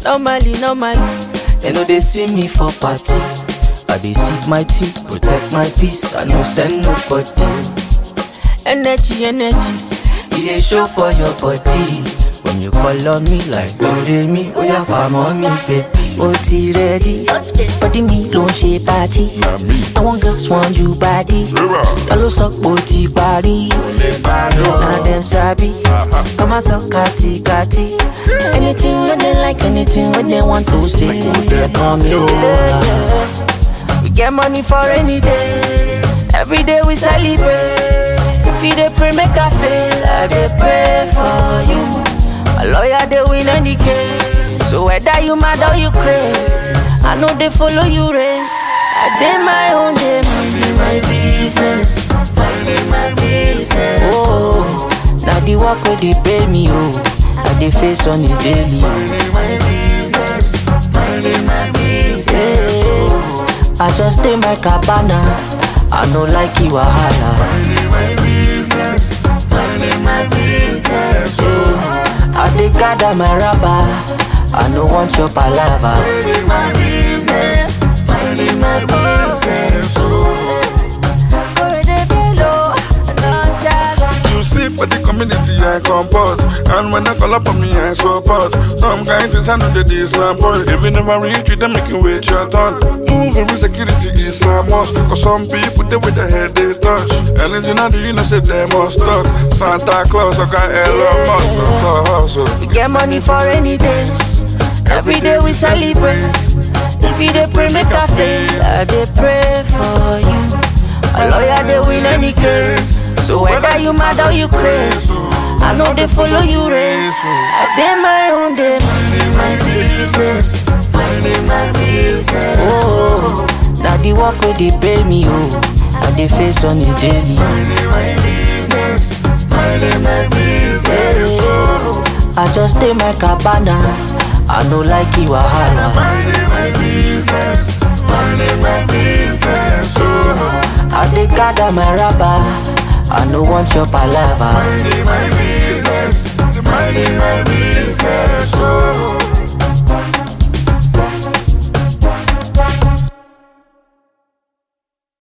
Normally, normally, they know they see me for party. I dey sip my tea, protect my peace. I no send nobody. Energy, energy, it dey show for your body. When you call on me like Doremi, oh yeah, farm on me, baby. ó ti rẹ́dí bọ́dí mi ló ń ṣe pátí àwọn girls want you body ta ló sọ pé ó ti parí na dem sabi kọ́ máa sọ kàtìkàtì anything wey dem like anything wey dem want to say dey come me over. We get money for rainy days. Every day we celebrate. If you dey pray, make I fail. I dey pray for you. My lawyer dey win any case. So whether you mad or you craze, I know they follow you race. I dey my own day, minding my business, minding my business. Oh, now the work wey dey pay me, oh, I dey face on the daily. Minding my business, minding my business. Oh. I just stay my cabana. I no like you wahala. Minding my business, minding my business. Yeah. I dey gather my rubber. I no want your palava. Minding my business, minding my business. You see for the community I comport And when I call up on me I support Some kind things I know they disappoint If you never reach you then make you wait your turn Moving with security is a must Cause some people they with their head they touch Anything I do you know say they must talk Santa Claus I got Elon Musk for hustle We get money for rainy days. Every day we celebrate. If you dey pray, make I fail. I dey pray for you. A lawyer dey win any case. So whether you mad or you craze, I know they follow you race. I dey my own day, minding my business, minding my business. Oh, now the work wey dey pay me, oh, I dey face on the daily. Minding my business, minding my business. Oh, I just stay my cabana. I no like you wahala. Minding my business, minding my business. Oh, I dey gather my rubber. I no want your palava. Minding my business, minding my business. Oh.